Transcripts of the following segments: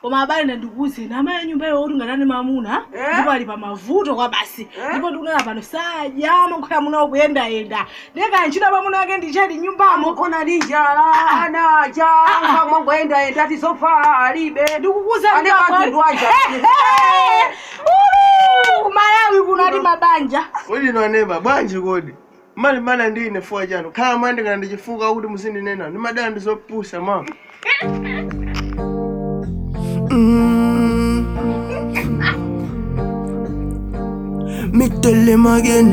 koma abale ndandikuze namaye nyumba iyo oti ngatani mamuna Eh? ndipo ali pa mavuto kwa basi ndipo ndikunena pano sajama nkhoya muna ukuyendayenda ndeka ntchito pamuna ake ndichati nyumbamo kona linjala anaja mwangoenda enda tisofa alibe ndikukuza ane katundu aja malawi kuno ati mabanja kodi nwaneba bwanji kodi mali mana ndine fuwa chanu khala mwandi kana ndichifuka kuti musindinena ndimadana ndizopusa mama Me tell him again.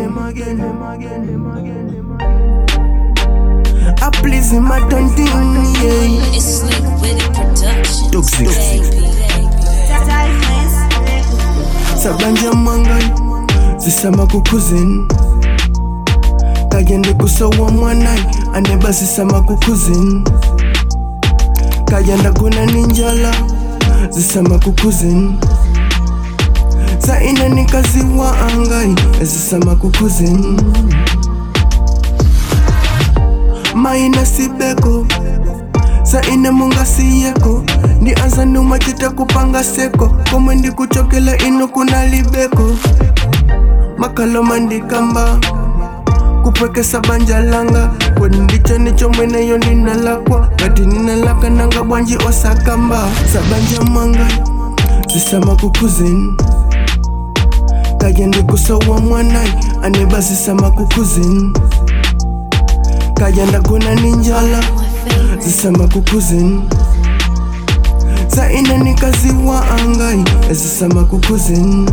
I please him, I don't think, yeah. It's Slick Witty Production. Toxic. Baby, Sabanja mangai, zisama kukuzin. Kagende kusowa mwanai, ane basi sama kukuzin. Kagenda kuna ninjala, zisama kukuzin. Sa ina nikaziwa angai, zisama kukuzin. Maina sibeko, sa ine munga siyeko ndi anza numachita kupanga seko komwe ndikuchokela ino kuna libeko makalo mandikamba kupwekesa banja langa kweni ndicho nicho mweneyo ndinalakwa ngati ninalaka nanga bwanji osakamba sabanja mwanga zisama kukuzini kaje ndikusowa mwanai aneba zisama kukuzini kaja ndagona ninjala zisama kukuzini sa ina nikaziwa angai zisama kukuzini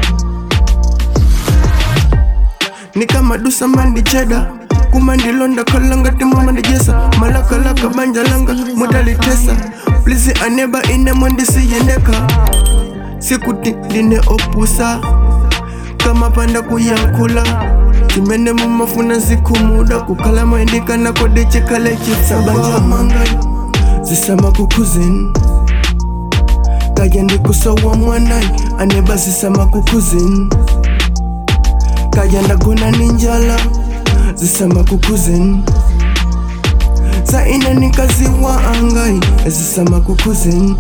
nikamadusa mandicheda kumandilonda kalanga timumandijesa malakalaka banjalanga mudalitesa plisi aneba ine mwandisiyendeka sikuti ndine opusa kama panda kuyankula chimene mumafuna zikumuda kukhala moyendikana kode chikale chitsabanja mangai zisama kukuzini kaja ndikusowa mwanai aneba zisama kukuzini kaja ndagona ninjala zisama kukuzini sa ina nikaziwa angai zisama kukuzini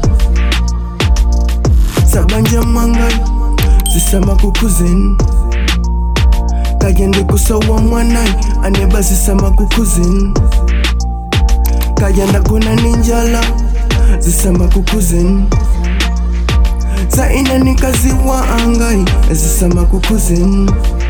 sabanja mangai zisama kukuzini kaja ndikusowa mwanai aneba zisama kukuzini kaja ndagona ninjala zisama kukuzini sa ina nikaziwa angai zisama kukuzini